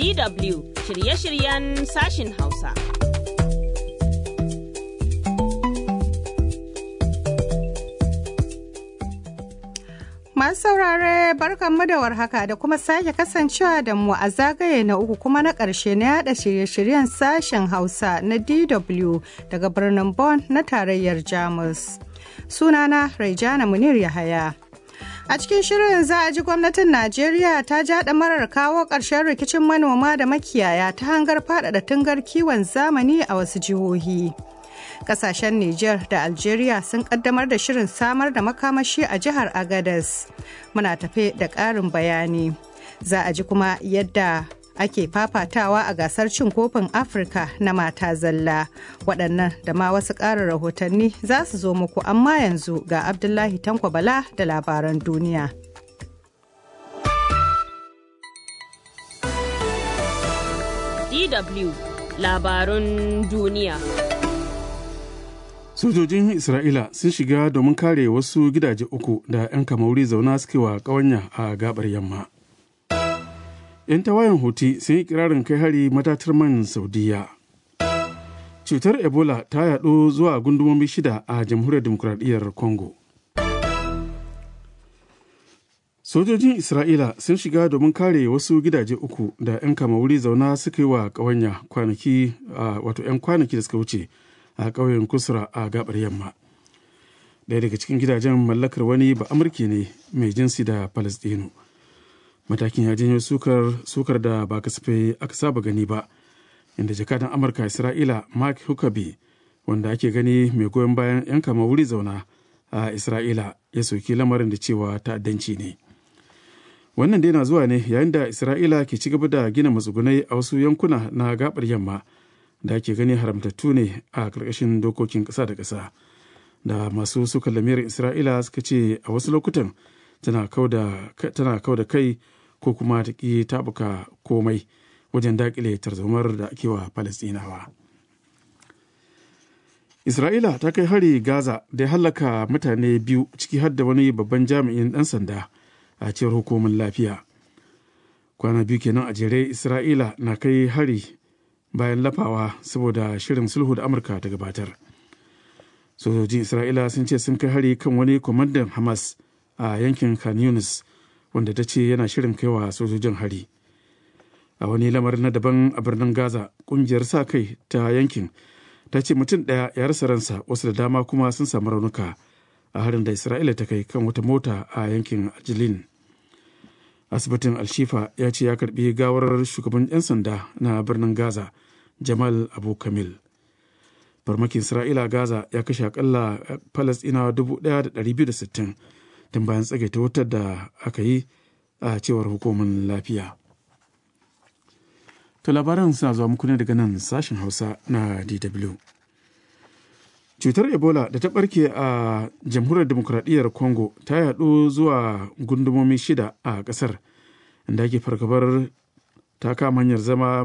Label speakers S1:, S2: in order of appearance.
S1: DW shirye-shiryen sashin Hausa.
S2: Masu saurare barkanmu da warhaka da kuma sake kasancewa da mu a zagaye na uku kuma na ƙarshe na yada shirye-shiryen sashen Hausa na DW daga birnin Bonn na tarayyar Jamus. Sunana Raijana Munir Yahaya. A cikin shirin za a ji gwamnatin Najeriya ta ja marar kawo ƙarshen rikicin manoma da makiyaya ta hangar faɗaɗa tungar kiwon zamani a wasu jihohi. Kasashen Nijar da Algeria sun kaddamar da shirin samar da makamashi a jihar Agadez. Muna tafe da ƙarin bayani. Za a ji kuma yadda ake fafatawa a gasar cin kofin Afirka na mata zalla. Waɗannan da ma wasu ƙarin rahotanni za su zo muku amma yanzu ga Abdullahi Tanko Bala da labaran duniya.
S1: DW labarun duniya.
S3: sojojin isra'ila sun shiga domin kare wasu gidaje uku da 'yan kamauri zauna suke wa ƙawanya a gabar yamma 'yan tawayen huti sun yi kirarin kai hari matatar man saudiya cutar ebola ta yaɗo zuwa gundumomi shida a jamhuriyar demokuraɗiyyar congo sojojin isra'ila sun shiga domin kare wasu gidaje uku da 'yan kamauri zauna suka yi wa ƙawanya kwanaki wato 'yan kwanaki da suka wuce a ƙauyen kusura a gabar yamma ɗaya daga cikin gidajen mallakar wani ba amurki ne mai jinsi da palestino matakin ya janyo sukar, sukar da ba kasafai aka saba gani ba inda jakadan amurka isra'ila mark huckabee wanda ake gani mai goyon bayan 'yan kama wuri zauna a isra'ila ya soki lamarin da cewa ta'addanci ne wannan dai na zuwa ne yayin da isra'ila ke ci gaba da gina matsugunai a wasu yankuna na gabar yamma da ake gani haramtattu ne a ƙarƙashin dokokin ƙasa da ƙasa da masu suka lamirin isra'ila suka ce a wasu lokutan tana kau da kai ko kuma ta ƙi tabuka komai wajen daƙile tarzomar da ake wa falastinawa isra'ila ta kai hari gaza da ya hallaka mutane biyu ciki har da wani babban jami'in ɗan sanda a cewar hukumar lafiya kwana biyu kenan a jere isra'ila na kai hari bayan lafawa saboda shirin sulhu da amurka ta gabatar sojojin isra'ila sun ce sun kai hari kan wani kwamandan hamas a yankin khan yunis wanda ta ce yana shirin kaiwa sojojin hari a wani lamarin na daban a birnin gaza kungiyar sa kai ta yankin ta ce mutum ɗaya ya rasa ransa wasu da dama kuma sun samu raunuka a harin da isra'ila ta kai kan wata mota a yankin ajilin asibitin alshifa ya ce ya karbi gawar shugaban 'yan sanda na birnin gaza jamal abu kamil farmakin isra'ila gaza ya kashe akalla falasɗinawa 1,260 tun bayan tsagaita wutar da aka yi a cewar hukumar lafiya to labaran suna zuwa muku ne daga nan sashen hausa na dw cutar ebola da ta barke a jamhuriyar demokuraɗiyyar congo ta yaɗu zuwa gundumomi shida a ƙasar inda ake fargabar ta kama hanyar zama